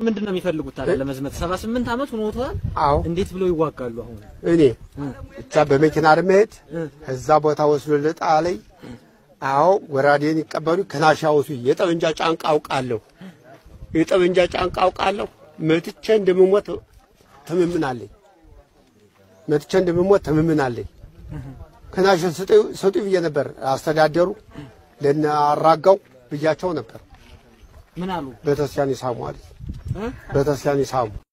ምንድን ነው የሚፈልጉት ታዲያ ለመዝመት? ሰባ ስምንት ዓመት ሆኖታል። አዎ እንዴት ብለው ይዋጋሉ? አሁን እኔ እዛ በመኪና መሄድ እ። እዛ ቦታ ወስዶ ልጣ ላይ አዎ ወራዴን ይቀበሉ ከናሻ ወሱ የጠመንጃ ጫንቃ አውቃለሁ የጠመንጃ ጫንቃ አውቃለሁ መትቼ እንደምሞት ትምምናለኝ መትቼ እንደምሞት ትምምናለኝ ከናሽ ሰጡ ብዬ ነበር አስተዳደሩ ለነ አራጋው ብያቸው ነበር ምን አሉ? ቤተክርስቲያን ይሳሙ አለኝ እ? ቤተክርስቲያን ይሳሙ